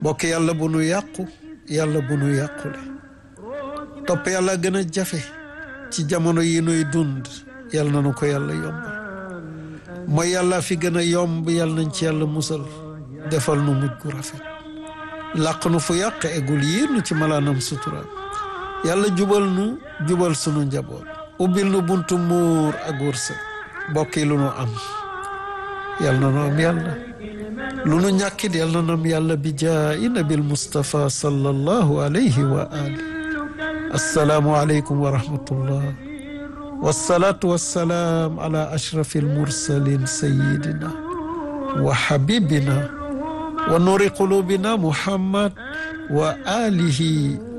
bokk yàlla bu nu yàqu yàlla bu nu yàqule topp yàlla gën a jafe ci jamono yi nuy dund yàlla na nu ko yàlla yombal mooy yàlla fi gën a yomb yàlla nañ ci yàlla musal defal nu mujj gu rafet làq nu fu yàq egul yiir nu ci malaanam sutura yàlla jubal nu jubal sunu njaboot ubbil nu buntu muur ak wërsëg bokk yi lu nu am yàlla na nu am yàlla lu nu ñàkkit yàlla na nu am yàlla bi jaayi nabil Mustafa sallallahu alayhi wa ali assalaamu aleykum wa rahmatullah wasalaatu wasalaam ala ashrafi almursalin sayidina wa habibina wa nuri qulubina muhammad wa alihi